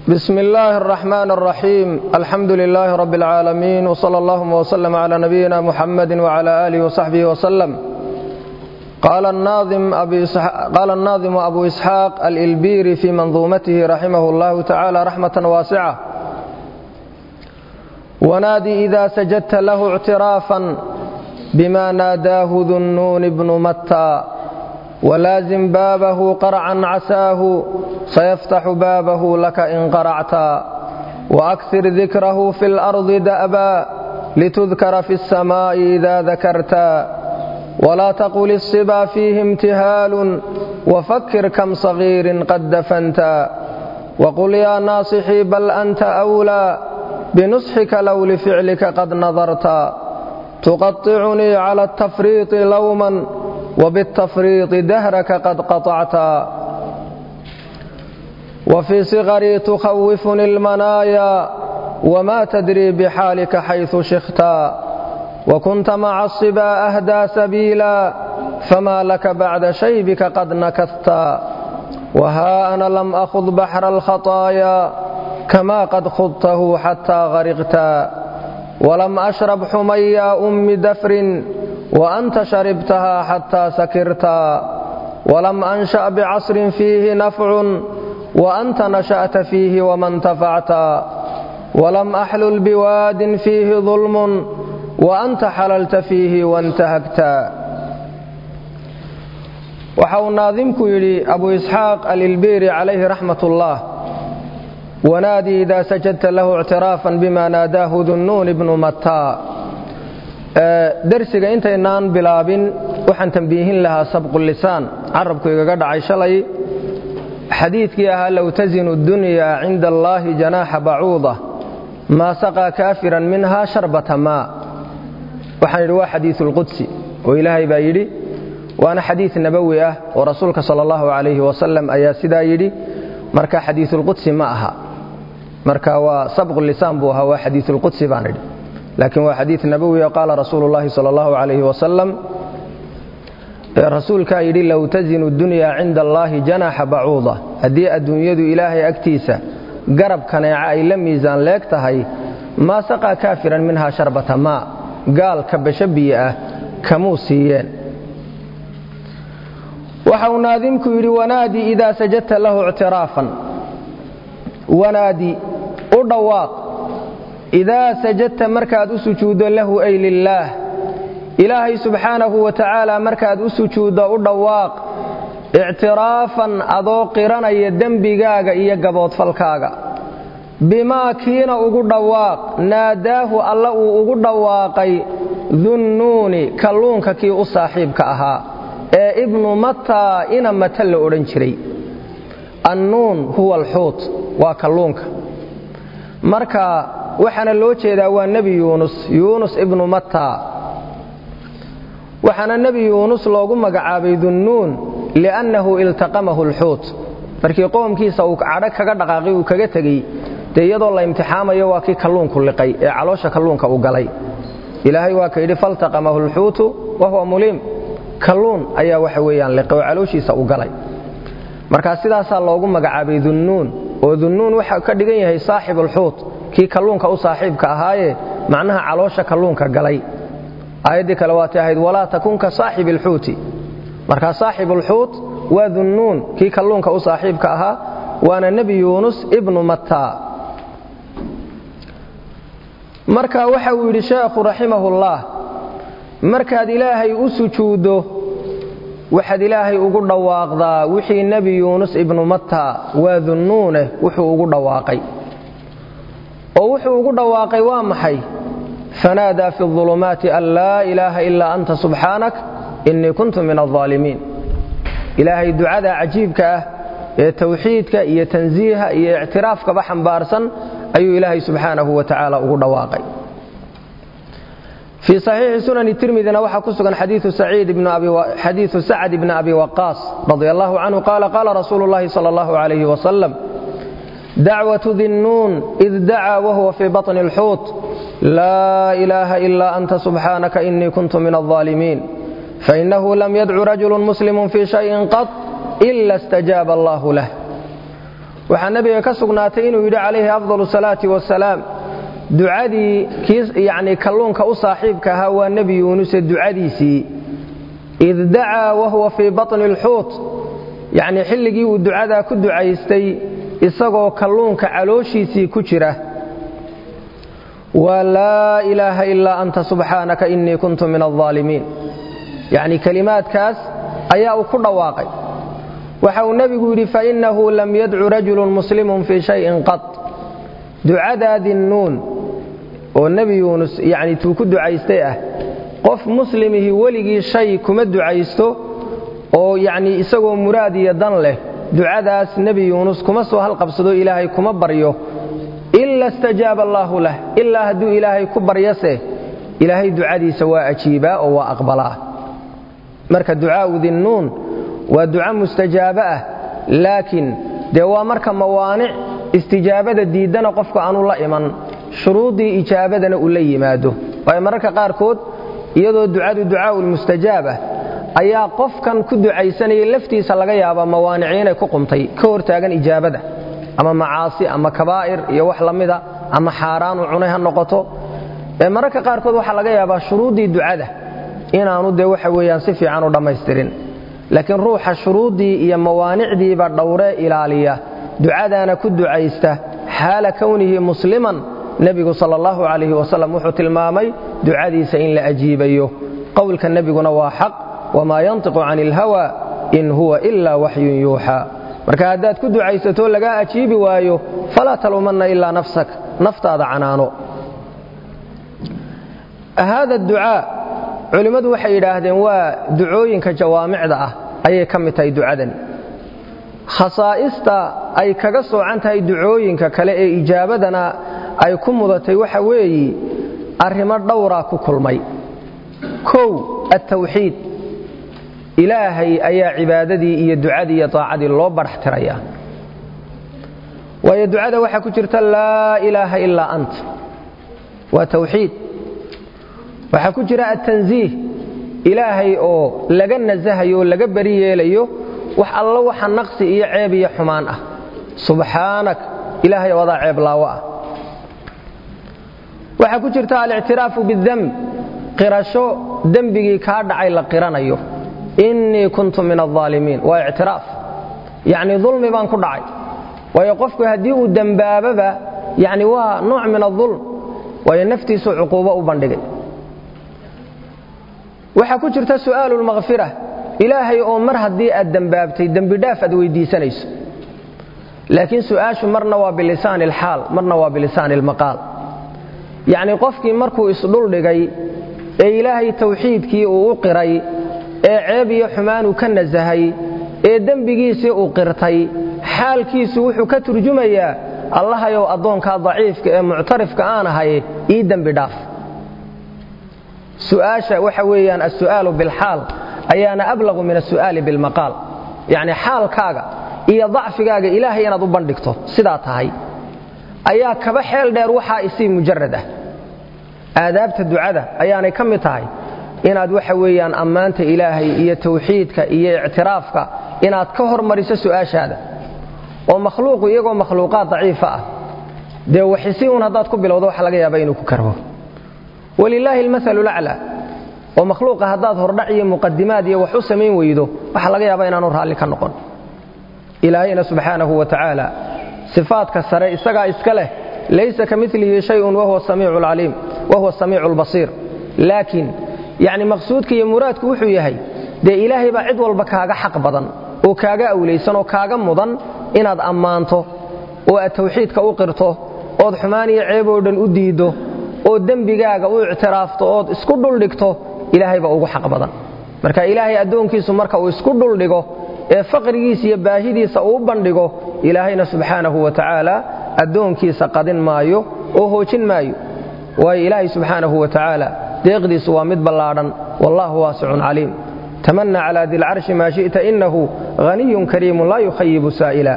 بسم الله الرحمن الرحيم الحمد لله رب العالمين وصلى اللهم وسلم على نبينا محمد وعلى آله وصحبه وسلم قال الناظم, أبي قال الناظم أبو إسحاق الإلبيري في منظومته رحمه الله تعالى رحمة واسعة ونادي إذا سجدت له اعترافا بما ناداه ذو النون بن متى ولازم بابه قرعا عساه سيفتح بابه لك إن قرعتا وأكثر ذكره في الأرض دأبا لتذكر في السماء إذا ذكرتا ولا تقل الصبا فيه امتهال وفكر كم صغير قد دفنتا وقل يا ناصحي بل أنت أولى بنصحك لو لفعلك قد نظرتا تقطعني على التفريط لوما وبالتفريط دهرك قد قطعتا وفي صغري تخوفني المنايا وما تدري بحالك حيث شختا وكنت مع الصبا أهدى سبيلا فما لك بعد شيبك قد نكثتا وها أنا لم أخذ بحر الخطايا كما قد خضته حتى غرقتا ولم أشرب حميا أم دفر وأنت شربتها حتى سكرتا ولم أنشأ بعصر فيه نفع وأنت نشأت فيه وما انتفعتا ولم أحلل بواد فيه ظلم وأنت حللت فيه وانتهكتا waxa uu naadimku yidhi abu isxaaq alilbiri calayhi raxmat ullah wanaadii idaa sajadta lahu ictiraafan bima naadaahu dunnuun ibnu mataa darsiga intaynaan bilaabin waxaan tambiihin lahaa sabqu lisaan carabku igaga dhacay shalay xadiidkii ahaa low tasinu dunyaa cinda allaahi janaaxa bacuuda maa saqaa kaafiran minha sharbata maa waxaan yidhi waa xadiisulqudsi oo ilaahay baa yidhi waana xadiid nabowi ah oo rasuulka sal allahu calayhi wasalam ayaa sidaa yidhi marka xadiisulqudsi ma aha marka waa sabqu lisaan buu ahaa waa xadiisulqudsi baan idhi laakiin waa xadiid nabowi oo qaala rasuulu llahi sal allahu calayhi wasalam rasuulkaa yidhi low tasinu dunyaa cinda allaahi janaaxa bacuuda haddii adduunyadu ilaahay agtiisa garab kaneeca ay la miisaan leeg tahay maa saqaa kaafiran minhaa sharbata maa gaal kabasho biyo ah kamuu siiyeen waxa uu naadimku yidhi wanaadi idaa sajadta lahu ictiraafan wanaadi u dhawaaq idaa sajadta markaad u sujuuddo lahu ay lilaah ilaahay subxaanahu wa tacaala markaad u sujuuddo u dhawaaq ictiraafan adoo qiranaya dembigaaga iyo gaboodfalkaaga bimaa kiina ugu dhawaaq naadaahu alla uu ugu dhawaaqay dunnuuni kalluunka kii u saaxiibka ahaa ee ibnu mataa ina mata la odhan jiray annuun huwa alxuut waa kalluunka marka waxaana loo jeedaa waa nebi yuunus yuunus ibnu mataa waxaana nebi yuunus loogu magacaabay dunnuun liannahu iltaqamahu alxuut markii qoomkiisa uu cadho kaga dhaqaaqay uu kaga tegey dee iyadoo la imtixaamayo waa kii kalluunku liqay ee caloosha kalluunka u galay ilaahay waa ka yidhi faltaqamahu alxuutu wa huwa muliim kalluun ayaa waxa weeyaan liqay oo calooshiisa u galay markaa sidaasaa loogu magacaabay dunnuun oo dunnuun waxa ka dhigan yahay saaxibulxuut kii kalluunka u saaxiibka ahaaye macnaha caloosha kalluunka galay aayaddii kale waatay ahayd walaa takun ka saaxibi alxuuti markaa saaxibulxuut waa dunnuun kii kalluunka u saaxiibka ahaa waana nebi yuunus ibnu mataa marka waxa uu yidhi sheekhu raximahullah markaad ilaahay u sujuuddo waxaad ilaahay ugu dhawaaqdaa wixii nebi yuunus ibnu mataa waa dunnuune wuxuu ugu dhawaaqay oo wuxuu ugu dhawaaqay waa maxay fanaadaa fi اظulumaati an laa ilaaha ilaa anta subxaanak innii kuntu min alظaalimiin ilaahay ducada cajiibka ah ee tawxiidka iyo tansiiha iyo ictiraafkaba xambaarsan ayuu ilaahay subxaanahu wa tacaala ugu dhawaaqay fii saxiixi sunani tirmidina waxaa ku sugan xadiiu sacad ibni abi waqaas radi allahu canhu qaala qaala rasuulu llahi sal allahu alayh wasalam dacwatu dinnuun id dacaa wahuwa fii baطni اlxuut laa ilaaha ila anta subxaanaka inii kuntu min alظaalimiin fainahu lam yadcu rajulu muslimu fii shayin qad ila اstajaaba allahu lah waxaa nebiga ka sugnaatay inuu yidhi calayhi afdal salaati wasalaam ducadii kii yacnii kalluunka u saaxiibka ahaa waa nebi yuunuse ducadiisii id dacaa wahuwa fii batni alxuut yacnii xilligii uu ducadaa ku ducaystay isagoo kalluunka calooshiisii ku jira waa laa ilaaha ilaa anta subxaanaka innii kuntu min aldaalimiin yacnii kelimaadkaas ayaa uu ku dhawaaqay waxa uu nebigu yidhi fainnahu lam yadcu rajulun muslimun fii shayin qad ducadaa dinnuun oo nebi yuunus yacni tuu ku ducaystay ah qof muslimihii weligii shay kuma ducaysto oo yacnii isagoo muraad iyo dan leh ducadaas nebi yuunus kuma soo halqabsado ilaahay kuma baryo ila stajaaba allaahu lah ilaa hadduu ilaahay ku baryase ilaahay ducadiisa waa ajiibaa oo waa aqbalaa marka ducaa'u dinnuun waa duca mustajaabo ah laakiin dee waa marka mawaanic istijaabada diiddana qofku aanu la iman shuruuddii ijaabadana uu la yimaado waayo mararka qaarkood iyadoo ducadu ducaa'u lmustajaab ah ayaa qofkan ku ducaysanayay laftiisa laga yaabaa mawaanici inay ku qumtay ka hortaagan ijaabada ama macaasi ama kabaa'ir iyo wax la mida ama xaaraan u cunay ha noqoto ee mararka qaarkood waxaa laga yaabaa shuruuddii ducada inaanu dee waxa weeyaan si fiican u dhammaystirin laakiin ruuxa shuruuddii iyo mawaanicdiiba dhowree ilaaliya ducadaana ku ducaysta xaala kownihi musliman nebigu sal allahu calayhi wasalam wuxuu tilmaamay ducadiisa in la ajiibayo qowlka nebiguna waa xaq wamaa yantiqu cani ilhawa in huwa ila waxyun yuuxaa marka haddaad ku ducaysatoo lagaa ajiibi waayo falaa taluumanna ilaa nafsak naftaada canaano haada ducaa culimmadu waxay yidhaahdeen waa ducooyinka jawaamicda ah ayay ka mid tahay ducadani khasaa'ista ay kaga soocan tahay ducooyinka kale ee ijaabadana ay ku mudatay waxa weeyi arrimo dhowraa ku kulmay kow attawxiid ilaahay ayaa cibaadadii iyo ducadii iyo taacadii loo badhax tirayaa waayo ducada waxaa ku jirta laa ilaaha ilaa ant waa tawxiid waxaa ku jira attansiih ilaahay oo laga nasahayo oo laga beri yeelayo wax allo waxa naqsi iyo ceeb iyo xumaan ah subxaanak ilaahay oo adaa ceeb laawo ah waxaa ku jirta alictiraafu bidemb qirasho dembigii kaa dhacay la qiranayo innii kuntu min alaalimiin waa ictiraaf yacnii dulmi baan ku dhacay waayo qofku haddii uu dembaababa yani waa nooc min aulm waayo naftiisuu cuquubo u bandhigay waxaa ku jirta su'aalu lmakhfira ilaahay oo mar haddii aad dembaabtay dembidhaaf aad weyddiisanayso laakiin su'aashu marna waa bilisaani alxaal marna waa bilisaani almaqaal yacnii qofkii markuu isdhuldhigay ee ilaahay tawxiidkii uu u qiray ee ceeb iyo xumaanuu ka nasahay ee dembigiisii uu qirtay xaalkiisu wuxuu ka turjumayaa allahayow addoonkaa daciifka ee muctarifka aan ahay ii dembi dhaaf su'aasha waxa weeyaan alsu'aalu bilxaal ayaana ablaqu min asu'aali bilmaqaal yacni xaalkaaga iyo dacfigaaga ilaahay inaad u bandhigto sidaa tahay ayaa kaba xeel dheer waxaa isii mujarad ah aadaabta ducada ayaanay ka mid tahay inaad waxa weeyaan ammaanta ilaahay iyo tawxiidka iyo ictiraafka inaad ka hormariso su'aashaada oo makhluuqu iyagoo makhluuqaad daciifa ah dee waxisi un haddaad ku bilowdo waxa laga yaaba inuu ku karbo walilaahi almasalu laclaa oo makhluuqa haddaad hordhac iyo muqadimaad iyo wax u samayn weydo waxaa laga yaaba inaanu raalli ka noqon ilaahayna subxaanahu wa tacaala sifaadka sare isagaa iska leh laysa ka milihi shayun wahuwa samiicu albasiir laakiin yacni maqsuudka iyo muraadku wuxuu yahay dee ilaahay baa cid walba kaaga xaq badan oo kaaga awlaysan oo kaaga mudan inaad ammaanto oo aad tawxiidka u qirto ood xumaan iyo ceeb oo dhan u diiddo oo dembigaaga u ictiraafto ood isku dhuldhigto ilaahay baa ugu xaq badan marka ilaahay addoonkiisu marka uu isku dhuldhigo ee faqrigiisa iyo baahidiisa uu bandhigo ilaahayna subxaanahu wa tacaala addoonkiisa qadin maayo oo hoojin maayo waayo ilaahay subxaanahu wa tacaala deeqdiisu waa mid ballaadhan wallaahu waasicun caliim tamanna calaa dilcarshi maa shi'ta innahu haniyun kariimun laa yukhayibu saa'ila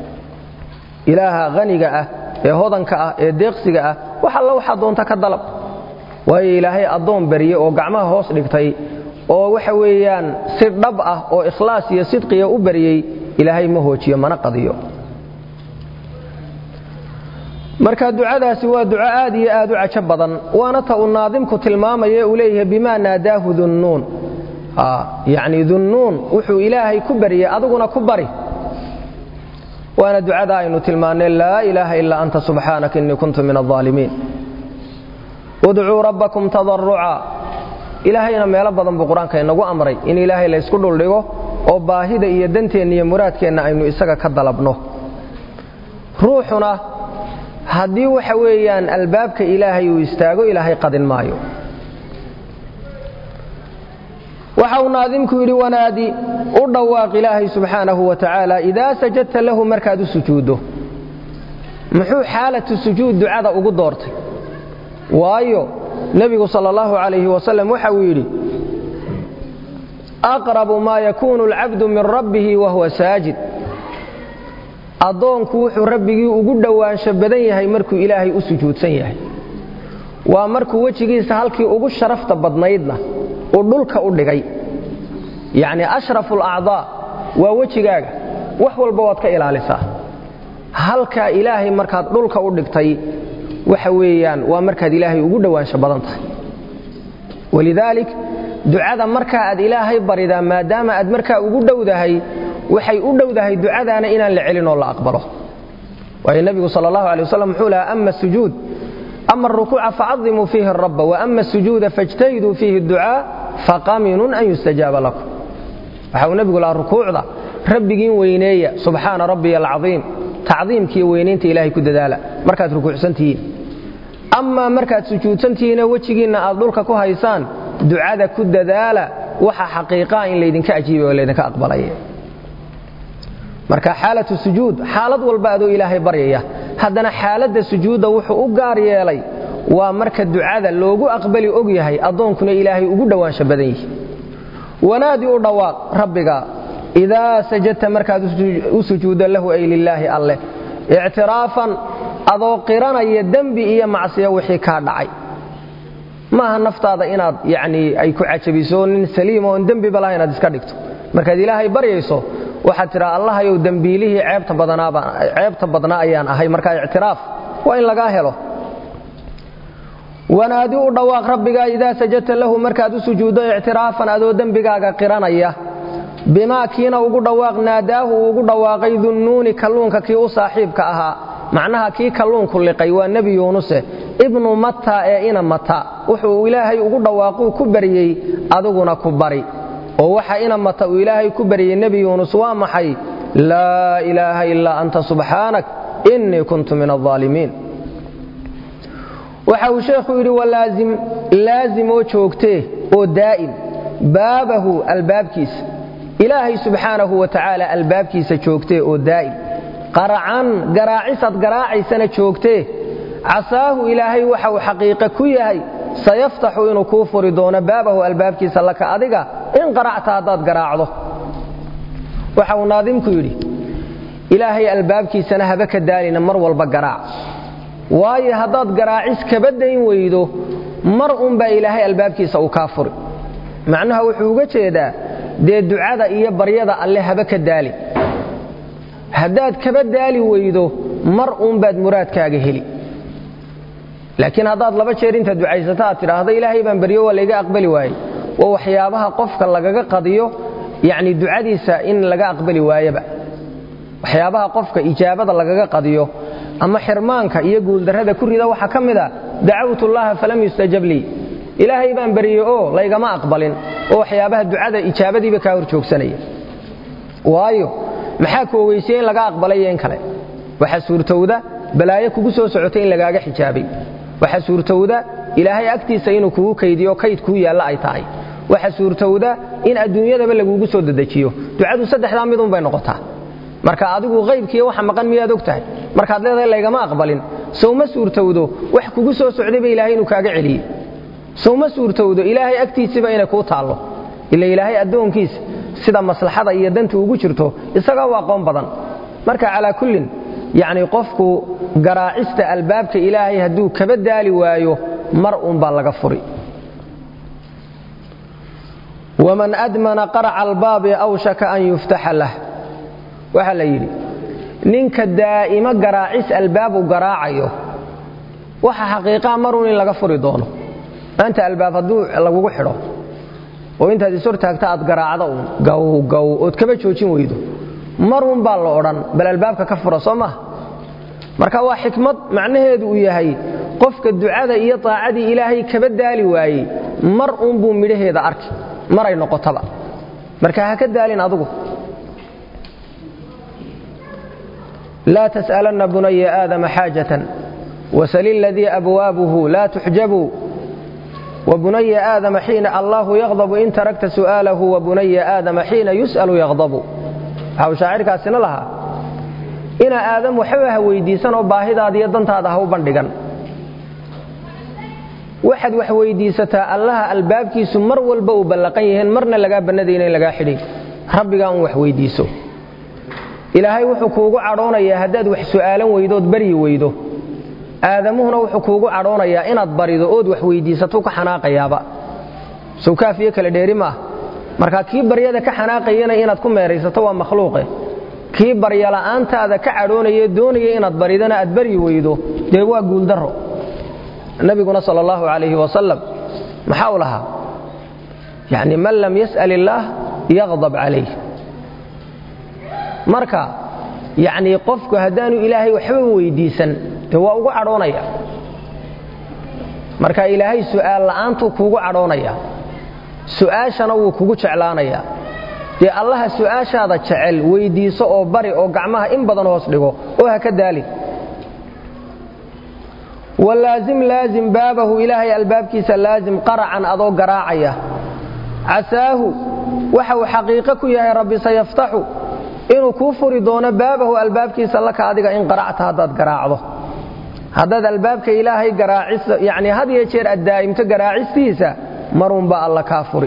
ilaaha haniga ah ee hodanka ah ee deeqsiga ah wax alla waxaa doonta ka dalab waayo ilaahay addoon barye oo gacmaha hoos dhigtay oo waxa weeyaan si dhab ah oo ikhlaas iyo sidqiya u baryey ilaahay ma hoojiyo mana qadiyo marka ducadaasi waa duco aad iyo aad u cajo badan waana ta uu naadimku tilmaamaya uu leeyahay bimaa naadaahu dunnuun yacni dunnuun wuxuu ilaahay ku baryay adiguna ku bari waana ducada aynu tilmaannay laa ilaaha ilaa anta subxaanaka innii kuntu min alظaalimiin udcuu rabbakum tadaruca ilaahayna meelo badan buu qur-aanka inagu amray in ilaahay laysku dhuldhigo oo baahida iyo danteenna iyo muraadkeenna aynu isaga ka dalabno ruuxuna haddii waxa weeyaan albaabka ilaahay uu istaago ilaahay qadin maayo waxa uu naadimku yidhi wanaadi u dhawaaq ilaahay subxaanahu wa tacaala idaa sajadta lahu markaad u sujuuddo muxuu xaalatu sujuud ducada ugu doortay waayo nebigu sal allahu calayhi wasalam waxa uu yidhi aqrabu maa yakuunu alcabdu min rabbihi wahuwa saajid addoonku wuxuu rabbigii ugu dhowaansho badan yahay markuu ilaahay u sujuudsan yahay waa markuu wejigiisa halkii ugu sharafta badnaydna uu dhulka u dhigay yacni ashrafu alacdaa waa wejigaaga wax walba waad ka ilaalisaa halkaa ilaahay markaad dhulka u dhigtay waxa weeyaan waa markaad ilaahay ugu dhowaansho badan tahay walidaalik ducada markaa aad ilaahay baridaa maadaama aad markaa ugu dhowdahay waxay u dhowdahay ducadaana inaan la celin oo la aqbalo waayo nebigu sal allahu alay wasalam wuxuu lahaa ama sujuud ama arukuuca facadimuu fiihi arabba waama asujuuda fajtahiduu fiihi ducaa faqaminun an yustajaaba lakum waxa uu nebigu lahaa rukuucda rabbigiin weyneeya subxaana rabbiya alcaiim tacdiimkiiyo weynaynta ilaahay ku dadaala markaad rukuucsantihiin amaa markaad sujuudsantihiinoo wejigiinna aad dhulka ku haysaan ducada ku dadaala waxa xaqiiqaa in laydinka ajiibay oo laydinka aqbalaya marka xaalatu sujuud xaalad walba adoo ilaahay baryaya haddana xaaladda sujuudda wuxuu u gaar yeelay waa marka ducada loogu aqbali og yahay addoonkuna ilaahay ugu dhowaansho badan yihi wanaadi u dhawaaq rabbiga idaa sajadta markaad u sujuuddo lahu ay lilaahi alleh ictiraafan adoo qiranaya dembi iyo macsiyo wixii kaa dhacay maaha naftaada inaad yani ay ku cajabiso nin saliim oon dembiba laha inaad iska dhigto markaad ilaahay baryayso waxaad tidhaa allahayow dembiilihii ceebta badnaa ayaan ahay markaa ictiraaf waa in lagaa helo wanaadi u dhawaaq rabbigaa idaa sajadta lahu markaad u sujuuddo ictiraafan adoo dembigaaga qiranaya bimaa kiina ugu dhawaaq naadaahu uu ugu dhawaaqay dunnuuni kalluunka kii u saaxiibka ahaa macnaha kii kalluunku liqay waa nebi yuunuse ibnu matta ee ina mata wuxuu ilaahay ugu dhawaaquu ku baryey adiguna ku bari oo waxa ina mata uu ilaahay ku baryey nebi yuunus waa maxay laa ilaaha ilaa anta subxaanak innii kuntu min alظaalimiin waxa uu sheekhu yidhi walaazim laazim oo joogtee oo daa'im baabahu albaabkiisa ilaahay subxaanahu wa tacaala albaabkiisa joogtee oo daa'im qaracan garaacisad garaacaysana joogtee casaahu ilaahay waxa uu xaqiiqe ku yahay sayaftaxu inuu kuu furi doono baabahu albaabkiisa laka adiga in qaracta haddaad garaacdo waxa uu naadimku yidhi ilaahay albaabkiisana haba ka daalina mar walba garaac waayo haddaad garaacis kaba dayn weydo mar unbaa ilaahay albaabkiisa uu kaa furi macnaha wuxuu uga jeedaa dee ducada iyo baryada alle haba ka daali haddaad kaba daali weydo mar uunbaad muraadkaaga heli laakiin haddaad laba jeer intaad ducaysata aad tidhaahdo ilaahay baan baryo waa layga aqbali waaye waa waxyaabaha qofka lagaga qadiyo yacni ducadiisa in laga aqbali waayaba waxyaabaha qofka ijaabada lagaga qadiyo ama xirmaanka iyo guuldarrada ku rida waxaa ka mid a dacawtu llaha falam yustajab lii ilaahay baan baryey oo laygama aqbalin oo waxyaabaha ducada ijaabadiiba kaa hor joogsanaya waayo maxaa ku ogeysiyey in laga aqbalay in kale waxaa suurtowda balaayo kugu soo socotay in lagaaga xijaabay waxaa suurtowda ilaahay agtiisa inuu kugu kaydiyo kayd kuu yaalla ay tahay waxaa suurtowda in adduunyadaba lagugu soo dedejiyo ducadu saddexdaa midun bay noqotaa marka adigu qaybkiiyo waxa maqan miyaad og tahay markaad leedahay laygama aqbalin sowma suurtowdo wax kugu soo socdayba ilaahay inuu kaaga celiyey sowma suurtowdo ilaahay agtiisiiba inay kuu taallo ila ilaahay addoonkiisa sida maslaxada iyo danta ugu jirto isagaa u aqoon badan marka calaa kullin yacni qofku garaacista albaabka ilaahay hadduu kaba daali waayo mar uunbaa laga furi waman admana qaraca albaabi awshaka an yuftaxa lah waxaa la yidhi ninka daa'imo garaacis albaab uu garaacayo waxa xaqiiqaa maruun in laga furi doono maanta albaab hadduu lagugu xidho oo intaad is hortaagta aad garaacda uun gawgaw ood kaba joojin weydo maruun baa la odhan bal albaabka ka fura soo maha marka waa xikmad macnaheedu uu yahay qofka ducada iyo taacadii ilaahay kaba daali waayey mar uunbuu midhaheeda arki maray noqotaba marka ha ka daalin adugu laa tas'alanna bunaya aadama xaajatan wasali ladii abwaabuhu laa tuxjabuu wabunaya aadama xiina allaahu yaqdabu in tarakta su'aalahu wabunaya aadama xiina yus'alu yaqdabu waxa uu shaacirkaasina lahaa ina aadam waxba ha weydiisan oo baahidaada iyo dantaada ha u bandhigan waxaad wax weydiisataa allaha albaabkiisu mar walba uu ballaqan yihiin marna lagaa bannadayna in lagaa xidhay rabbigaa un wax weydiiso ilaahay wuxuu kuugu cadhoonayaa haddaad wax su'aalan weydood baryi weydo aadamuhuna wuxuu kuugu cadhoonayaa inaad barido ood wax weydiisatou ka xanaaqayaaba sawkaafiyo kale dheeri maah marka kii baryada ka xanaaqayana inaad ku meeraysato waa makhluuqe kii baryala'aantaada ka cadhoonaya doonaya inaad baridana aad baryi weydo dee waa guuldarro nabiguna sal allahu calayhi wasalam maxaa u lahaa yani man lam yas'al illaah yaqdab calayh marka yacnii qofku haddaanu ilaahay waxba weydiisan dee waa ugu cadhoonaya marka ilaahay su'aal la'aantuu kuugu cadhoonaya su'aashana wuu kugu jeclaanayaa dee allaha su'aashaada jecel weyddiiso oo bari oo gacmaha in badan hoos dhigo oo ha ka daalin walaazim laazim baabahu ilaahay albaabkiisa laazim qaracan adoo garaacaya casaahu waxa uu xaqiiqo ku yahay rabbi sayaftaxu inuu kuu furi doono baabahu albaabkiisa laka adiga in qaracta haddaad garaacdo haddaad albaabka ilaahay garaaciso yacni had iyo jeer aad daa'imto garaacistiisa marunbaa alla kaa furi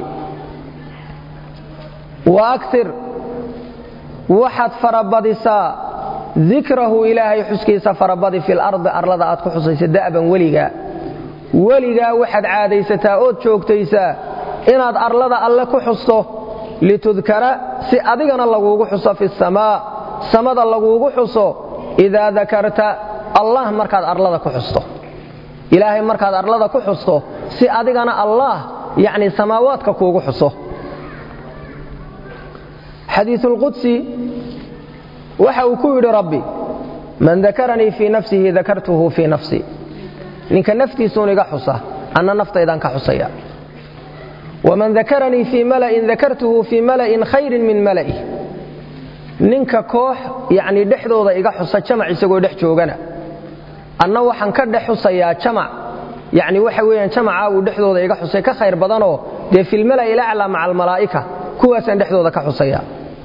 wa akir waxaad farabadisaa dikrahu ilaahay xuskiisa farabadi fil ardi arlada aad ku xusaysa da'ban weligaa weligaa waxaad caadaysataa ood joogtaysaa inaad arlada alle ku xusto litudkara si adigana laguugu xuso fi samaa samada laguugu xuso idaa dakarta allah markaad arlada ku xusto ilaahay markaad arlada ku xusto si adigana allah yacni samaawaadka kuugu xuso xadiisulqudsi waxa uu ku yidhi rabbi man dakaranii fii nafsihi dakartuhu fii nafsi ninka naftiisuun iga xusa anna naftaydaan ka xusaya waman dakaranii fii mala'in dakartuhu fii mala'in khayrin min mala'i ninka koox yacnii dhexdooda iga xusa jamac isagoo dhex joogana anna waxaan ka dhex xusayaa jamac yacni waxa weeyaan jamacaa uu dhexdooda iga xusay ka khayr badanoo dee filmala'i ilaclaa maca almalaa'ika kuwaasaan dhexdooda ka xusaya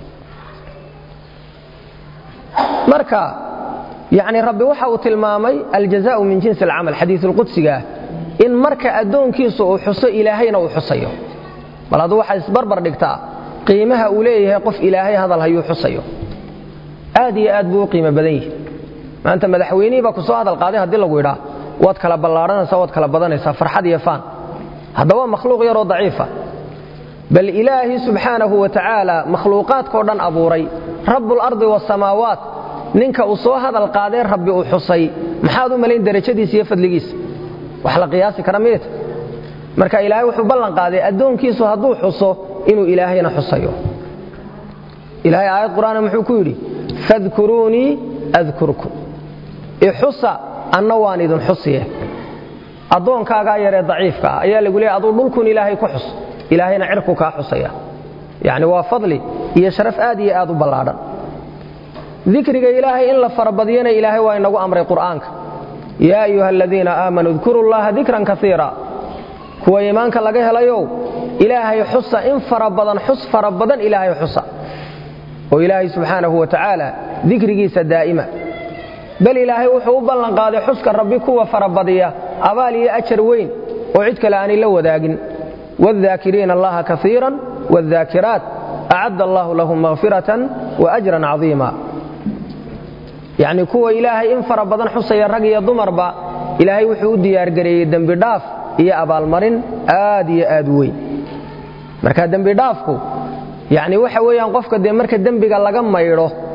marka yani rabbi waxa uu tilmaamay aljazaau min jinsi alcamal xadiisulqudsigaah in marka addoonkiisu uu xuso ilaahayna uu xusayo bal hadduu waxaa isbarbar dhigtaa qiimaha uu leeyahay qof ilaahay hadal hayuu xusayo aad iyo aad buu u qiimo badan yihi maanta madaxweynihii baa ku soo hadal qaaday haddii lagu idhaa waad kala ballaadhanaysaa waad kala badanaysaa farxad iyo faan haddaba waa makhluuq yaroo daciifa bal ilaahi subxaanahu wa tacaala makhluuqaadkao dhan abuuray rabbulardi waasamaawaat ninka uu soo hadal qaadee rabbi uu xusay maxaad u malayn derajadiisa iyo fadligiisa wax la qiyaasi kara miyta marka ilaahay wuxuu ballan qaaday addoonkiisu hadduu xuso inuu ilaahayna xusayo ilaahay aayad qur'aana muxuu ku yidhi fadkuruunii adkurkum ixusa anna waan idin xusiye addoonkaagaa yaree daciifka ah ayaa lagu leeyay aduu dhulkun ilaahay ku xus ilaahayna cirku kaa xusaya yacni waa fadli iyo sharaf aad iyo aad u ballaadhan dikriga ilaahay in la farabadiyana ilaahay waa inagu amray qur'aanka yaa ayuha aladiina aamanuu dkuru llaha dikran kaiira kuwa iimaanka laga helayow ilaahay xusa in fara badan xus fara badan ilaahay xusa oo ilaahay subxaanahu wa tacaala dikrigiisa daa'ima bal ilaahay wuxuu u ballan qaaday xuska rabbi kuwa farabadiya abaal iyo ajar weyn oo cid kale aanay la wadaagin wاldaakiriina allaha kaiira wاldaakiraat acadda allahu lahum makfiratan waajran cadiima yacni kuwa ilaahay in fara badan xusaya rag iyo dumarba ilaahay wuxuu u diyaargareeyey dembidhaaf iyo abaalmarin aad iyo aad weyn marka dembidhaafku yacni waxa weeyaan qofka dee marka dembiga laga maydho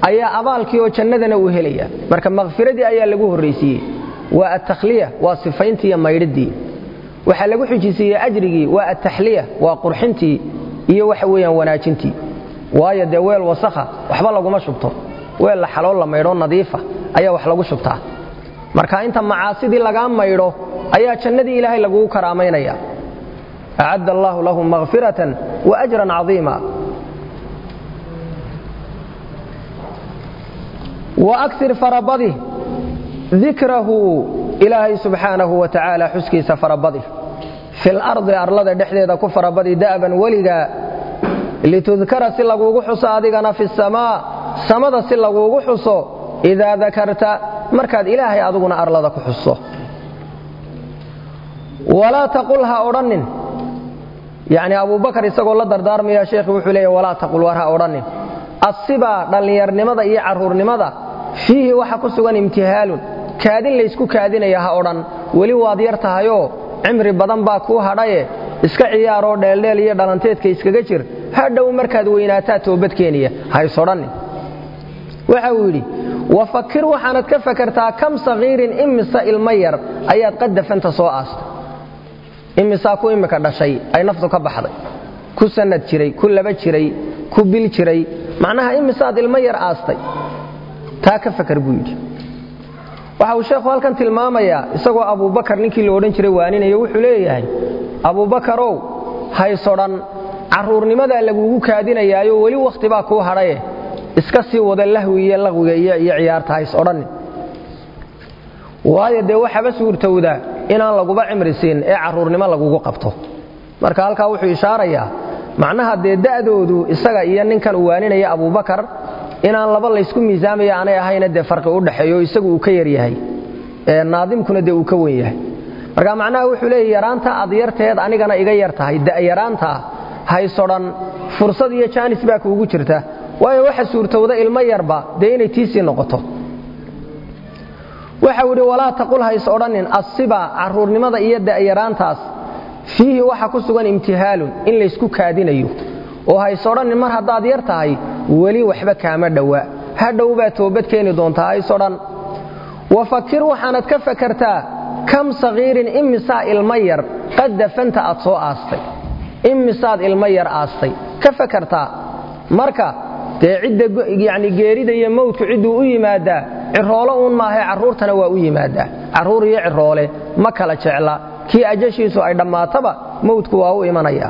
ayaa abaalkii oo jannadana uu helaya marka makhfiradii ayaa lagu horraysiiyey waa attakhliya waa sifayntii iyo maydhidii waxaa lagu xujisiiyey ajrigii waa ataxliya waa qurxintii iyo waxa weeyaan wanaajintii waayo dee weel wasakha waxba laguma shubto weel la xaloo la maydhoo nadiifa ayaa wax lagu shubtaa marka inta macaasidii lagaa maydho ayaa jannadii ilaahay lagugu karaamaynaya acadda allaahu lahum makhfiratan wa ajran cadiima wa akir farabadi dikrahu ilaahay subxaanahu wa tacaala xuskiisa farabadi fil ardi arlada dhexdeeda ku farabadi da'ban weligaa litudkara si laguugu xuso adigana fi samaa samada si laguugu xuso idaa dakarta markaad ilaahay adiguna arlada ku xuso walaa taqul ha odhannin yacni abubakar isagoo la dardaarmaya sheekhi wuxuu leeya walaa taqul war ha odhannin assibaa dhallinyarnimada iyo carruurnimada fiihi waxa ku sugan imtihaalun kaadin laysku kaadinaya ha odhan weli waad yar tahayoo cimri badan baa kuu hadhaye iska ciyaaroo dheeldheel iyo dhalanteedka iskaga jir hadhow markaad weynaataa toobadkeeniya haysodhannin waxa uu yidhi wafakir waxaanad ka fakartaa kam sakhiirin imisa ilmo yar ayaad qadafanta soo aastay imisaa ku imika dhashay ay naftu ka baxday ku sanad jiray ku laba jiray ku bil jiray macnaha imisaad ilmo yar aastay taa ka fakar buu yidhi waxa uu sheekhu halkan tilmaamayaa isagoo abubakar ninkii la odhan jiray waaninayo wuxuu leeyahay abubakarow haysodhan carruurnimadaa lagugu kaadinayaayo weli wakhti baa kuu hadhaye iska sii wada lahwi iyo laqwiga iyo ciyaarta hays odhannin waayo dee waxaba suurtowda inaan laguba cimri siin ee carruurnimo lagugu qabto marka halkaa wuxuu ishaarayaa macnaha dee da'doodu isaga iyo ninkan uu waaninaya abubakar inaan laba laysku miisaamaya aanay ahayna dee farqi u dhexeeyo isagu uu ka yar yahay naadimkuna dee uu ka wen yahay marka macnaha wuxuu leeya yaraanta aad yarteed anigana iga yar tahay da'yaraantaa haysodhan fursad iyo jaanis baa kuugu jirta waayo waxa suurtowda ilmo yarba dee inay tiisii noqoto waxau idhi walaa taqul hays odhannin assiba carruurnimada iyo da'yaraantaas fiihi waxa ku sugan imtihaalun in laysku kaadinayo oo hays odhannin mar haddaad yar tahay weli waxba kaama dhowa hadhow baa toobad keeni doontaa hays odhan wafakir waxaanad ka fakartaa kam sakhiirin imisaa ilmo yar qad dafanta aad soo aastay imisaad ilmo yar aastay ka fakartaa marka dee cidda yani geerida iyo mawdku cidduu u yimaadaa ciroolo uun maahae carruurtana waa u yimaadaa carruur iyo ciroole ma kala jecla kii ajashiisu ay dhammaataba mawdku waa u imanaya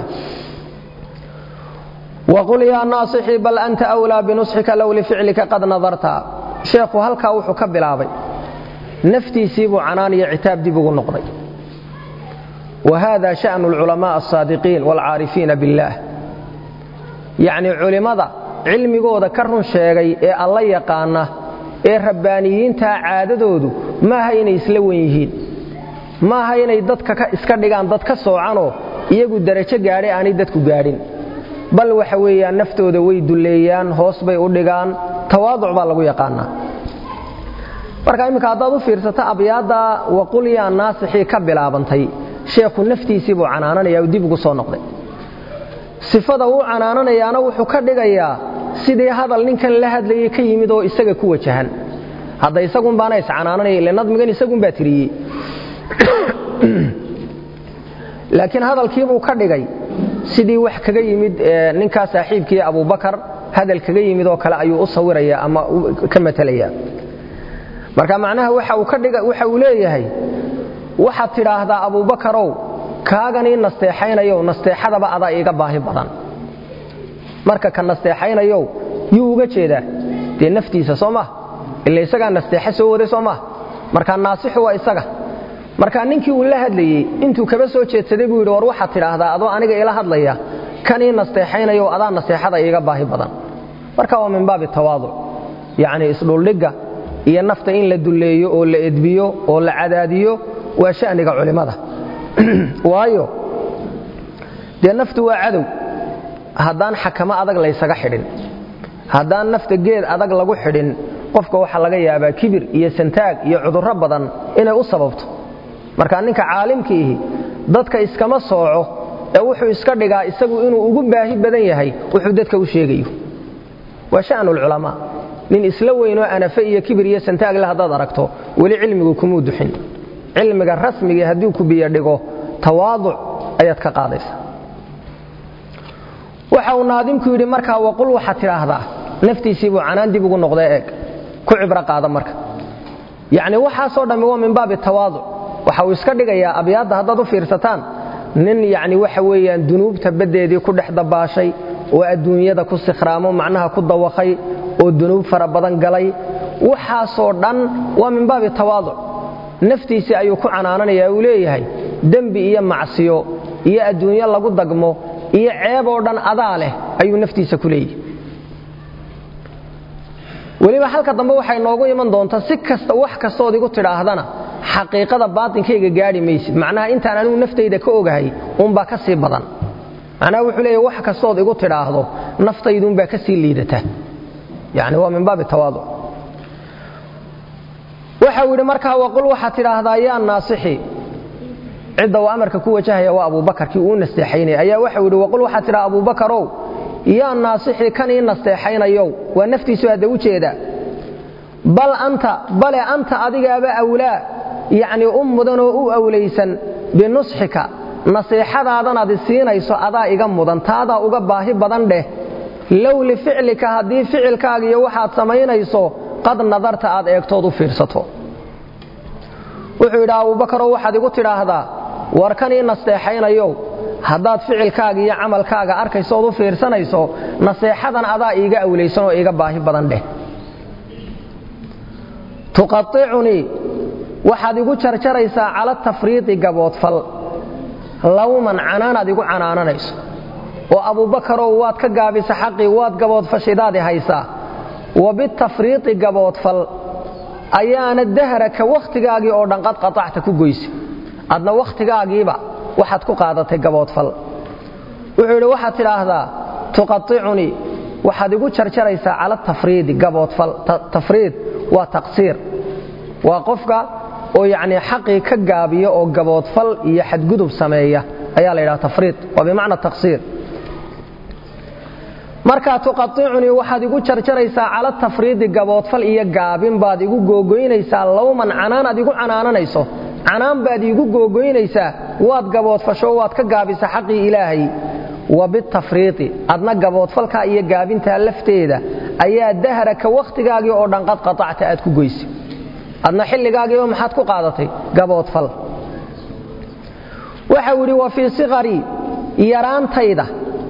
waqul yaa naasixii bal anta wlaa binusxika low lificlika qad nadarta sheekhu halkaa wuxuu ka bilaabay naftiisii buu canaan iyo citaab dib ugu noqday wa hada sha'nu alculamaء aلsaadiqiin wاlcaarifiina biاllaah yacnii culimmada cilmigooda ka run sheegay ee alla yaqaana ee rabbaaniyiintaa caadadoodu maaha inay isla wen yihiin maaha inay dadka iska dhigaan dad ka soocanoo iyagu darajo gaadhay aanay dadku gaadhin bal waxa weeyaan naftooda way dulleeyaan hoos bay u dhigaan tawaaduc baa lagu yaqaanaa marka imminka haddaad u fiirsato abyaadda waqul yaa naasixii ka bilaabantay sheekhu naftiisii buu canaananaya u dib ugu soo noqday sifada uu canaananayaana wuxuu ka dhigayaa sidii hadal ninkan la hadlayay ka yimid oo isaga ku wajahan hadda isagun baana iscanaananaya ile nadmigan isagun baa tiriyey laakiin hadalkiibuu ka dhigay sidii wax kaga yimid ninkaa saaxiibkii abubakar hadal kaga yimid oo kale ayuu u sawiraya ama ka matalaya marka macnaha waxa uu leeyahay waxaad tidhaahdaa abubakarow kaaganii nasteexaynayow nasteexadaba adaa iiga baahi badan marka ka nasteexaynayow yuu uga jeedaa dee naftiisa soo mah ila isagaa nasteexa soo waday soo mah marka naasixu waa isaga marka ninkii uu la hadlayey intuu kaba soo jeedsaday buu yidhi war waxaad tidhaahdaa adoo aniga ila hadlaya kanii nasteexaynayow adaa nasteexada iiga baahi badan marka waa min baabi tawaaduc yacnii isdhuldhigga iyo nafta in la dulleeyo oo la edbiyo oo la cadaadiyo waa sha'niga culimmada waayo dee naftu waa cadow haddaan xakamo adag laysaga xidhin haddaan nafta geed adag lagu xidhin qofka waxaa laga yaabaa kibir iyo santaag iyo cudurro badan inay u sababto marka ninka caalimkiihi dadka iskama sooco ee wuxuu iska dhigaa isagu inuu ugu baahi badan yahay wuxuu dadka u sheegayo waa sha'nu lculamaa nin isla weynoo anafe iyo kibir iyo santaagle haddaad aragto weli cilmigu kumuu duxin cilmiga rasmigii haddii ku biyo dhigo tawaaduc ayaad ka qaadaysa waxa uu naadimku yidhi markaa waqul waxaad tidhaahdaa naftiisiibuu canaan dib ugu noqdee eeg ku cibro qaada marka yacni waxaasoo dhammi waa min baabi tawaaduc waxa uu iska dhigayaa abyaadda haddaad u fiirsataan nin yacni waxa weeyaan dunuubta baddeedii ku dhex dabaashay oo adduunyada ku sikhraamo macnaha ku dawakhay oo dunuub fara badan galay waxaasoo dhan waa min baabi tawaaduc naftiisii ayuu ku canaananayaa uu leeyahay dembi iyo macsiyo iyo adduunyo lagu dagmo iyo ceeb oo dhan adaa leh ayuu naftiisa ku leeyahay weliba halka dambe waxay noogu iman doontaa si kasta wax kastood igu tidhaahdana xaqiiqada baatinkayga gaadhi maysid macnaha intaan anigu naftayda ka ogahay uunbaa ka sii badan macnaha wuxuu leeya wax kastood igu tidhaahdo naftayduunbaa ka sii liidata yani waa min baabi tawaaduc waxau yidhi markaa waqul waxaad tidhaahdaa yaa naasixi cidda uu amarka ku wajahaya waa abuubakarkii uu nasteexaynaya ayaa waxau yidhi waqul waxaad tidhaha abuubakarow yaa naasixi kan ii nasteexaynayow waa naftiisu hadda u jeeda bal anta bale anta adigaaba awlaa yacnii u mudanoo u awlaysan binusxika nasiixadaadanaad isiinayso adaa iga mudan taadaa uga baahi badan dheh low lificlika haddii ficilkaaga iyo waxaad samaynayso qad nadarta aad eegtood u fiirsato wuxuu yidhi abuubakarow waxaad igu tidhaahdaa war kan ii nasteexaynayow haddaad ficilkaaga iyo camalkaaga arkaysood u fiirsanayso naseexadan adaa iiga awlaysan oo iiga baahi badan dheh tuqaicunii waxaad igu jarjaraysaa cala tafriidi gaboodfal lawman canaanaad igu canaananayso oo abuubakarow waad ka gaabisa xaqii waad gaboodfashidaadi haysaa wa bitafriidi gaboodfal ayaana dahraka wakhtigaagii oo dhan qad qaacta ku goysa adna wakhtigaagiiba waxaad ku qaadatay gaboodfal wuxuu yidhi waxaad tidhaahdaa tuqaicunii waxaad igu jarjaraysaa cala tafriidi gaboodfal tafriid waa taqsiir waa qofka oo yacnii xaqii ka gaabiya oo gaboodfal iyo xadgudub sameeya ayaa la yidhaha tafriid waa bimacna taqsiir markaa tuqaicunii waxaad igu jarjaraysaa cala tafriidi gaboodfal iyo gaabin baad igu googoynaysaa lawman canaanaad igu canaananayso canaan baad iigu googoynaysaa waad gaboodfasho waad ka gaabisa xaqii ilaahay wa bitafriidi adna gaboodfalkaa iyo gaabintaa lafteeda ayaa dahraka wakhtigaagii oo dhan qad qaacta aad ku goysay adna xilligaagiiba maxaad ku qaadatay gaboodfal waxau yidhi wa fii siqarii yaraantayda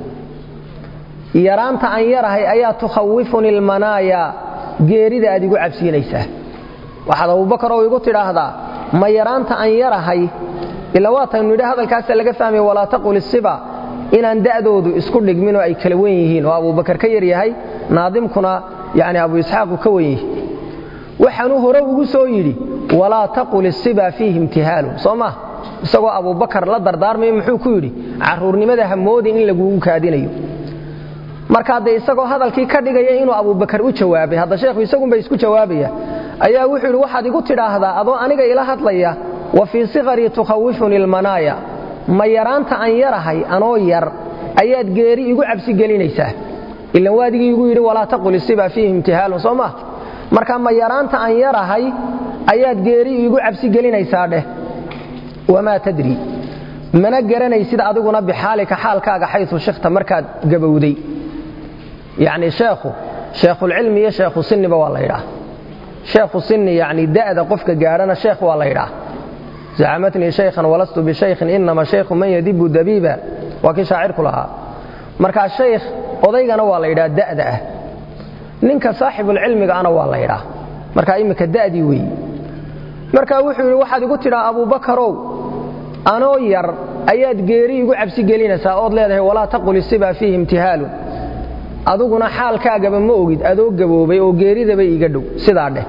yaraanta aan yarahay ayaa tukhawifuni lmanaaya geerida aad igu cabsiinaysaa waxaad abubakarow igu tidhaahdaa ma yaraanta aan yarahay ila waataynu nidhi hadalkaasa laga fahmaya walaa taqul isiba inaan da'doodu isku dhigminoo ay kala wen yihiin oo abubakar ka yaryahay naadimkuna yani abu isxaaqu ka wen yihi waxaanuu hore ugu soo yidhi walaa taqul isiba fiihi imtihaalun soo ma isagoo abubakar la dardaarmayo muxuu ku yidhi caruurnimada hamoodin in lagugu kaadinayo markaa dee isagoo hadalkii ka dhigaya inuu abubakar u jawaabay hadda sheekhu isagunba isku jawaabaya ayaa wuxuu yidhi waxaad igu tidhaahdaa adoo aniga ila hadlaya wa fii siqarii tukhawifuni lmanaaya ma yaraanta aan yarahay anoo yar ayaad geeri igu cabsi gelinaysaa ilan waadigii igu yidhi walaa taqul isiba fiihi imtihaalun soo ma marka ma yaraanta aan yarahay ayaad geeri igu cabsi gelinaysaa dheh wamaa tadri mana garanaysid adiguna bixaalika xaalkaaga xayu shikta markaad gabowday yacni sheekhu sheekhulcilmi iyo sheekhu siniba waa la yidhaah sheekhu sini yani da'da qofka gaadhana sheekh waa la yidhaah zacamatnii shaykhan walastu bishaykhin inama shaykhu man yadibu dabiiba waa kii shaacirku lahaa markaa shaykh odaygana waa la yidhaha da'da ah ninka saaxibulcilmiga ana waa la yidhaah markaa imminka da'dii weeyi markaa wuxuu yidhi waxaad igu tidhaa abubakarow anoo yar ayaad geeri igu cabsi gelinaysaa ood leedahay walaa taqul isiba fiihi imtihaalun aduguna xaalkaagaba ma ogid adoo gaboobay oo geeridaba iiga dhow sidaa dheh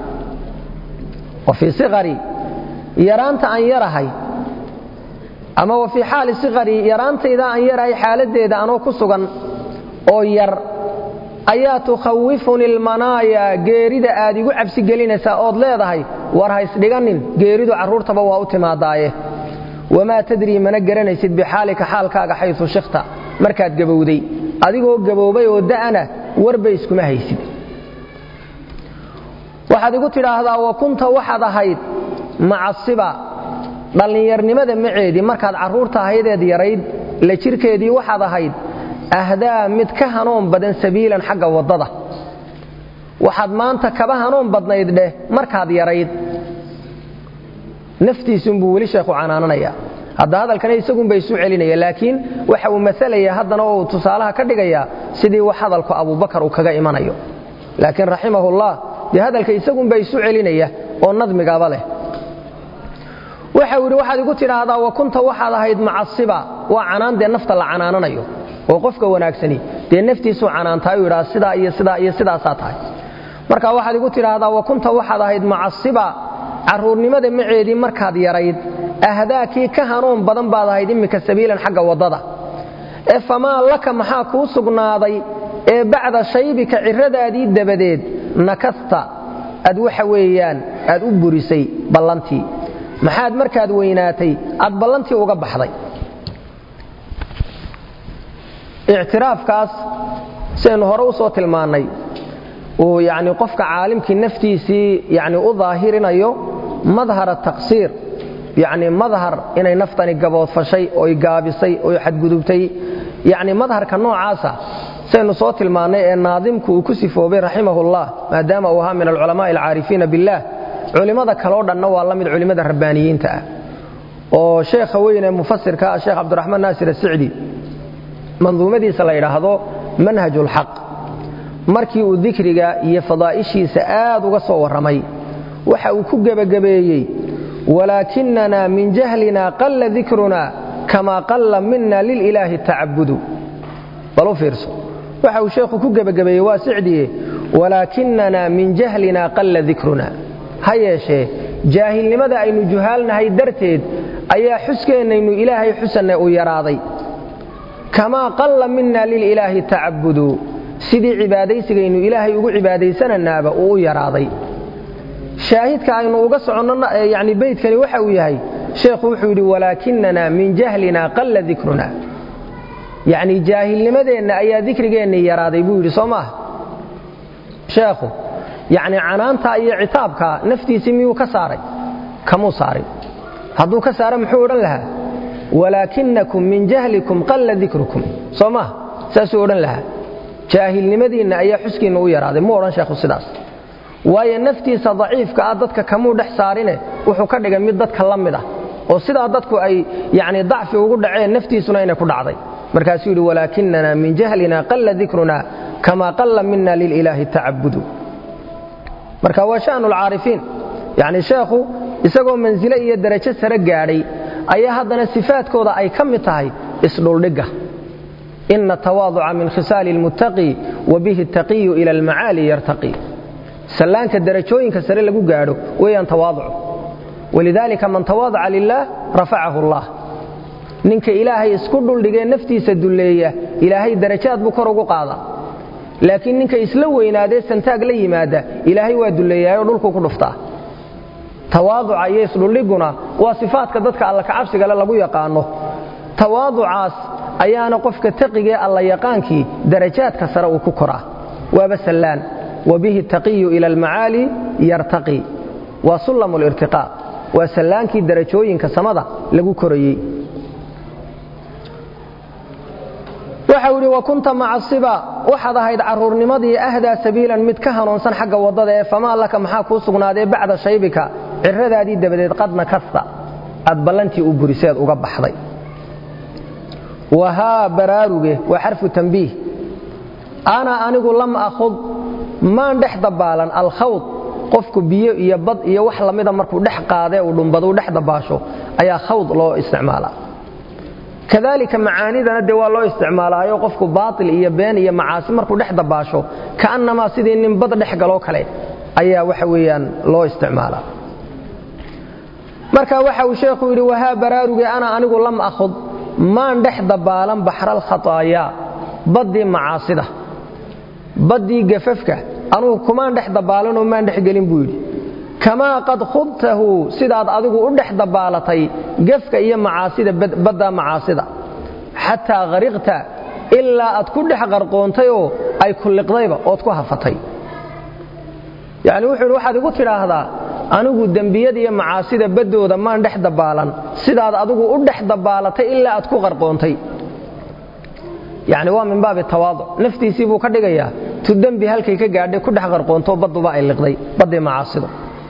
wa fii siqarii yaraanta aan yarahay ama wa fii xaali siqarii yaraantayda aan yarahay xaaladdeeda anoo ku sugan oo yar ayaa tukhawifuni lmanaaya geerida aad igu cabsi gelinaysaa ood leedahay war haysdhiganin geeridu carruurtaba waa u timaadaaye wamaa tadrii mana garanaysid bixaalika xaalkaaga xayu shikta markaad gabowday adigoo gaboobay oo da'ana warba iskuma haysid waxaad igu tidhaahdaa wa kunta waxaad ahayd macasiba dhallinyarnimada maceedii markaad carruurta ahaydeed yarayd la jirkeedii waxaad ahayd ahdaa mid ka hanoon badan sabiilan xagga waddada waxaad maanta kaba hanoon badnayd dheh markaad yarayd naftiisunbuu weli sheekhu canaananaya hadda hadalkana isagunba isu celinaya laakiin waxa uu masalaya haddana oo uu tusaalaha ka dhigayaa sidii wax hadalku abubakar uu kaga imanayo laakiin raximahullah dee hadalka isagunba isu celinaya oo nadmigaba leh waxa uu yidhi waxaad igu tidhaahdaa wa kunta waxaad ahayd macasiba waa canaan dee nafta la canaananayo oo qofka wanaagsani dee naftiisuu canaantaayuu yidhaa sidaa iyo sidaa iyo sidaasaa tahay marka waxaad igu tidhaahdaa wa kunta waxaad ahayd macasiba carruurnimada maceedii markaad yarayd ahdaakii ka hanuun badan baad ahayd iminka sabiilan xagga waddada ee famaa laka maxaa kuu sugnaaday ee bacda shaybika cirradaadii dabadeed nakasta aad waxa weeyaan aad u burisay ballantii maxaad markaad weynaatay aad ballantii uga baxday ictiraafkaas sidaynu hore u soo tilmaannay uu yacni qofka caalimkii naftiisii yacni u daahirinayo madhara taqsiir yacni madhar inay naftani gaboodfashay oy gaabisay oy xadgudubtay yacni madharka noocaasa saynu soo tilmaannay ee naadimku uu ku sifoobay raximahullah maadaama uu ahaa min alculamaa'i alcaarifiina billaah culimmada kaleo dhanna waa la mid culimmada rabbaaniyiinta ah oo sheekha weyn ee mufasirka ah sheekh cabdiraxmaan naasir asicdi manduumadiisa la yidhaahdo manhajulxaq markii uu dikriga iyo fadaa'ishiisa aad uga soo warramay waxa uu ku gebagabeeyey walaakinana min jahlina qalla dikruna kama qalla mina lililaahi tacabudu bal u fiirso waxa uu sheekhu ku gebagabeeyey waa sicdiye walaakinana min jahlina qalla dikruna ha yeeshee jaahilnimada aynu juhaalnahay darteed ayaa xuskeenaynu ilaahay xusanne u yaraaday kamaa qalla mina lililaahi tacabudu sidii cibaadaysigaynu ilaahay ugu cibaadaysananaaba uu u yaraaday shaahidka aynu uga soconno yani beydkani waxa uu yahay sheekhu wuxuu yidhi walaakinana min jahlina qalla dikruna yacni jaahilnimadeenna ayaa dikrigeenni yaraaday buu yidhi soo maaha sheekhu yacni canaantaa iyo citaabkaa naftiisii miyuu ka saaray kamuu saarin hadduu ka saaro muxuu odhan lahaa walaakinakum min jahlikum qalla dikrukum soo maaha saasuu odhan lahaa jaahilnimadiinna ayaa xuskiinna u yaraaday mu odhan sheekhu sidaas waayo naftiisa daciifka ah dadka kamuu dhex saarine wuxuu ka dhigay mid dadka la mid ah oo sidaa dadku ay yani dacfi ugu dhaceen naftiisuna inay ku dhacday markaasuu yidhi walaakinana min jahlina qalla dikruna kama qalla mina lililaahi tacabudu marka waa shanu lcaarifiin yani sheekhu isagoo mansile iyo darajo sare gaadhay ayaa haddana sifaadkooda ay ka mid tahay isdhuldhigga ina tawaaduca min khisaali lmuttaqi wa bihi taqiyu ila almacaali yartaqi sallaanka darajooyinka sare lagu gaadho weeyaan tawaaducu walidaalika man tawaadaca lilaah rafacahu allah ninka ilaahay isku dhuldhigee naftiisa dulleeya ilaahay darajaad buu kor ugu qaadaa laakiin ninka isla weynaadee santaag la yimaada ilaahay waa dulleeyaayoo dhulkuu ku dhuftaa tawaaduca iyo isdhuldhiguna waa sifaadka dadka alla kacabsigale lagu yaqaano tawaaducaas ayaana qofka taqigee alla yaqaankii darajaadka sare uu ku koraa waaba sallaan wabihi taqiyu ila almacaali yartaqi waa sullamu lirtiqaa waa sallaankii darajooyinka samada lagu korayey waxa uu idhi wa kunta macasiba waxaad ahayd carruurnimadii ahdaa sabiilan mid ka hanuunsan xagga waddada ee famaa laka maxaa kuu sugnaadee bacda shaybika cirradaadii dabadeed qadna kasta aad ballantii u buriseed uga baxday wahaa baraaruge waa xarfu tambiih ana anigu lam akhud maan dhex dabaalan alkhawd qofku biyo iyo bad iyo wax lamida markuu dhex qaadee uu dhumbaduu dhex dabaasho ayaa khawd loo isticmaalaa kadalika macaanidana dee waa loo isticmaalaayo qofku baatil iyo been iyo macaasi markuu dhex dabaasho ka'annamaa sidii nin bad dhex galoo kale ayaa waxa weeyaan loo isticmaalaa marka waxa uu sheekhu yidhi wahaa baraaruge ana anigu lam akhud maan dhex dabaalan baxral khataayaa baddii macaasida baddii gafafka anugu kumaan dhex dabaalanoo maan dhex gelin buu yidhi kamaa qad khudtahu sidaad adigu u dhex dabaalatay gafka iyo macaasida badda macaasida xataa hariqta ilaa aad ku dhex qarqoontayoo ay kulliqdayba ood ku hafatay yacni wuxuu yidhi waxaad igu tidhaahdaa anigu dembiyada iyo macaasida baddooda maan dhex dabaalan sidaad adigu u dhex dabaalatay ilaa aad ku qarqoontay yacni waa min baabi tawaaduc naftiisii buu ka dhigayaa tu dembi halkay ka gaadhay ku dhex qarqoontoo badduba ay liqday baddii macaasidu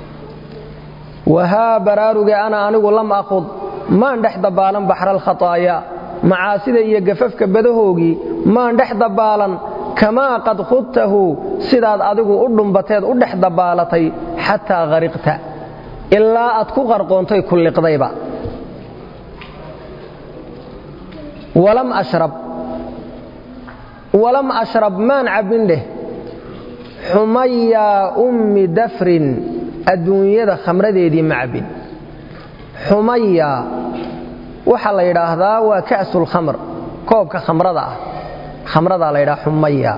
wahaa baraaruge ana anigu lam aqud maan dhex dabaalan baxra alkhataaya macaasida iyo gafafka badahoogii maan dhex dabaalan kamaa qad khudtahu sidaad adigu u dhumbateed u dhex dabaalatay xataa hariqta ilaa aad ku qarqoontay ku liqdayba walam ashrab walam ashrab maan cabbin dheh xumayaa ummi dafrin adduunyada khamradeedii ma cabbin xumaya waxaa la yidhaahdaa waa ka'sulkhamr koobka khamrada ah khamradaa la yidhaha xumaya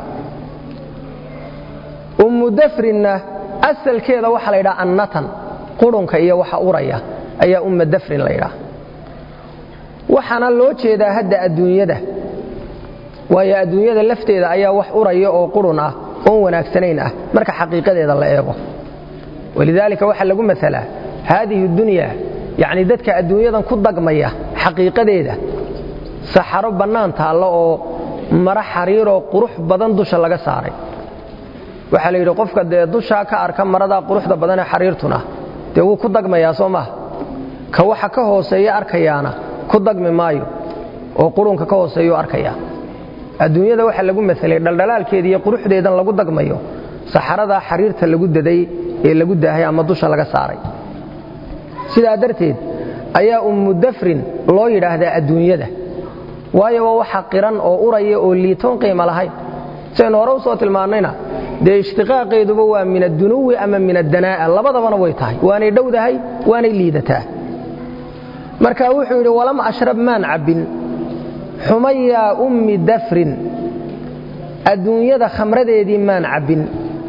ummu dafrinna asalkeeda waxaa la yidhaha annatan qurunka iyo waxa uraya ayaa umma dafrin la yidhaha waxaana loo jeedaa hadda adduunyada waayo adduunyada lafteeda ayaa wax uraya oo qurun ah oon wanaagsanayn ah marka xaqiiqadeeda la eego walidaalika waxaa lagu masalaa haadihi dunya yacni dadka adduunyadan ku dagmaya xaqiiqadeeda saxaro bannaan taallo oo mara xariiroo qurux badan dusha laga saaray waxaa la yidhi qofka dee dushaa ka arka maradaa quruxda badanee xariirtuna dee wuu ku dagmayaa soo maaha ka waxa ka hooseeya arkayaana ku dagmi maayo oo qurunka ka hooseeyuu arkayaa adduunyada waxaa lagu masalay dhaldhalaalkeeda iyo quruxdeedan lagu dagmayo saxaradaa xariirta lagu daday ee lagu daahay ama dusha laga saaray sidaa darteed ayaa ummu dafrin loo yidhaahdaa adduunyada waayo waa waxa qiran oo uraya oo liitoon qiima lahayn saynu hore u soo tilmaannayna dee ishtiqaaqeeduba waa min addunuwi ama min addanaa'a labadabana way tahay waanay dhowdahay waanay liidataa marka wuxuu yidhi walam ashrab maan cabbin xumayaa ummi dafrin adduunyada khamradeedii maan cabbin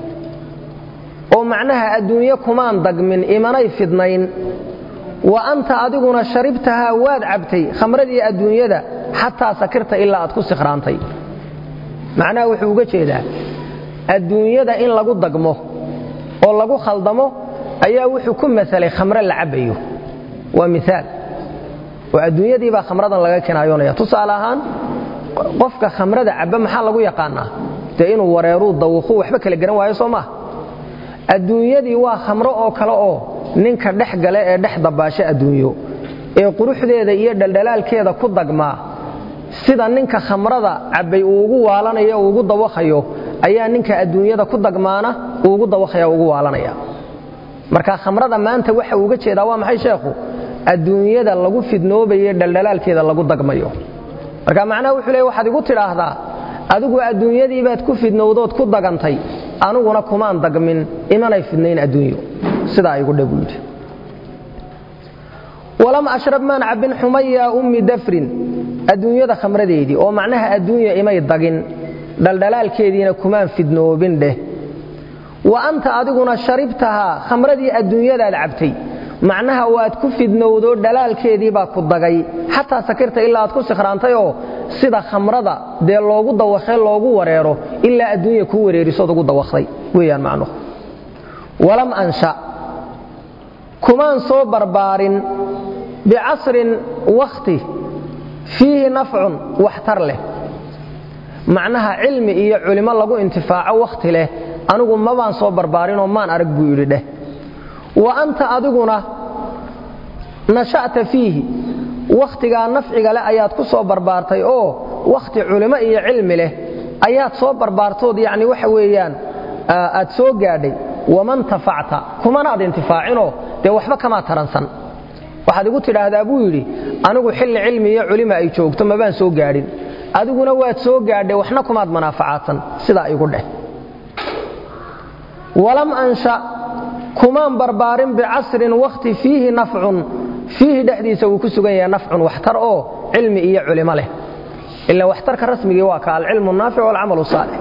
oo macnaha adduunye kumaan dagmin imanay fidnayn wa anta adiguna sharibtahaa waad cabtay khamradii adduunyada xataa sakirta ilaa aad ku sikhraantay macnaha wuxuu uga jeedaa adduunyada in lagu dagmo oo lagu khaldamo ayaa wuxuu ku masalay khamre la cabbayo waa miaal oo adduunyadii baa khamradan laga kinaayoonaya tusaale ahaan qofka khamrada cabba maxaa lagu yaqaanaa dee inuu wareeruu dawuquu waxba kala garan waayo soo maah adduunyadii waa khamro oo kale oo ninka dhex gale ee dhex dabaasho adduunyo ee quruxdeeda iyo dhaldhalaalkeeda ku dagmaa sida ninka khamrada cabbay uu ugu waalanayo uu ugu dawakhayo ayaa ninka adduunyada ku dagmaana uu ugu dawakhaya ugu waalanaya marka khamrada maanta waxa uuga jeedaa waa maxay sheekhu adduunyada lagu fidnoobaye dhaldhalaalkeeda lagu dagmayo marka macnaha wuxuu leey waxaad igu tidhaahdaa adigu adduunyadii baad ku fidnowdood ku dagantay aniguna kumaan dagmin imanay fidnayn adduunyo sidaa igu dhe buu yidhi walam ashrab maan cabbin xumaya ummi dafrin adduunyada khamradeedii oo macnaha adduunya imay dagin dhaldhalaalkeediina kumaan fidnoobin dheh wa anta adiguna sharibtahaa khamradii adduunyadaad cabtay macnaha waad ku fidnowdo dhalaalkeedii baa ku dagay xataa sakirta ilaa aad ku sikhraantayoo sida khamrada dee loogu dawakhe loogu wareero ilaa adduunya kuu wareerisood ugu dawakday weyaan macnuhu walam ansha kumaan soo barbaarin bicasrin wakhti fiihi nafcun waxtar leh macnaha cilmi iyo culimo lagu intifaaco wakhti leh anigu mabaan soo barbaarinoo maan arag buu yidhi dheh wa anta adiguna nasha'ta fiihi wakhtigaa nafciga leh ayaad ku soo barbaartay oo wakhti culimo iyo cilmi leh ayaad soo barbaartood yacni waxa weeyaan aad soo gaadhay waman tafacta kumanaad intifaacinoo dee waxba kamaa taransan waxaad igu tidhaahdaa buu yidhi anigu xilli cilmi iyo culima ay joogto mabaan soo gaadhin adiguna waad soo gaadhay waxna kumaad manaafacaadsan sidaa igu dheh walam ansha kumaan barbaarin bicasrin wakhti fiihi nafcun fiihi dhexdiisa wuu ku sugan yahay nafcun waxtar oo cilmi iyo culimo leh ila waxtarka rasmigii waa ka alcilmu naafic walcamalu saalix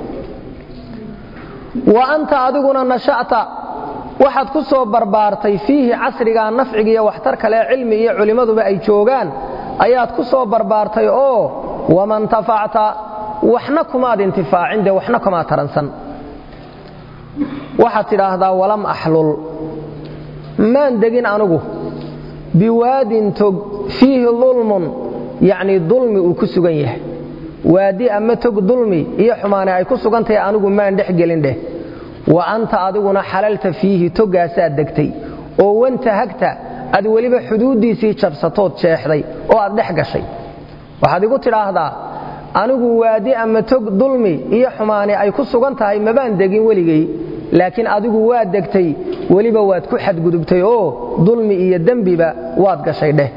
wa anta adiguna nasha'ta waxaad ku soo barbaartay fiihi casrigaa nafcigiiyo waxtar kale cilmi iyo culimmaduba ay joogaan ayaad ku soo barbaartay oo waman tafacta waxna kumaad intifaacin dee waxna kumaa taransan waxaad tidhaahdaa walam axlul maan degin anugu biwaadin tog fiihi dulmun yacnii dulmi uu ku sugan yahay waadi ama tog dulmi iyo xumaane ay ku sugan tahay anigu maan dhex gelin dheh wa anta adiguna xalalta fiihi toggaasaad degtay oo wanta hagta aad weliba xuduuddiisii jabsatood jeexday oo aad dhex gashay waxaad igu tidhaahdaa anigu waadi ama tog dulmi iyo xumaane ay ku sugan tahay mabaan degin weligay laakiin adigu waad degtay weliba waad ku xadgudubtay oo dulmi iyo dembiba waad gashay dheh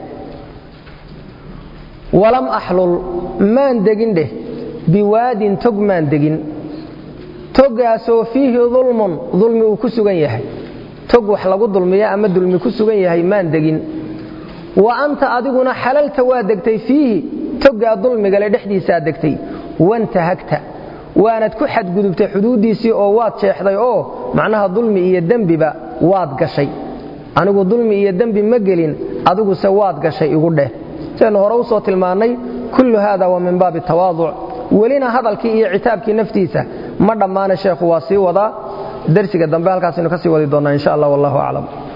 walam axlul maan degin dheh biwaadin tog maan degin toggaasoo fiihi dulmun dulmi uu ku sugan yahay tog wax lagu dulmiya ama dulmi ku sugan yahay maan degin wa anta adiguna xalalta waa degtay fiihi toggaa dulmigale dhexdiisaa degtay wantahagta waanad ku xadgudubtay xuduuddiisii oo waad jeexday oo macnaha dulmi iyo dembiba waad gashay anigu dulmi iyo dembi ma gelin adiguse waad gashay igu dheh sidaynu hore usoo tilmaannay kullu haada waa min baabi tawaaduc welina hadalkii iyo citaabkii naftiisa ma dhammaana sheekhu waa sii wadaa darsiga dambe halkaasaynu ka sii wadi doonnaa insha allah wallahu aclam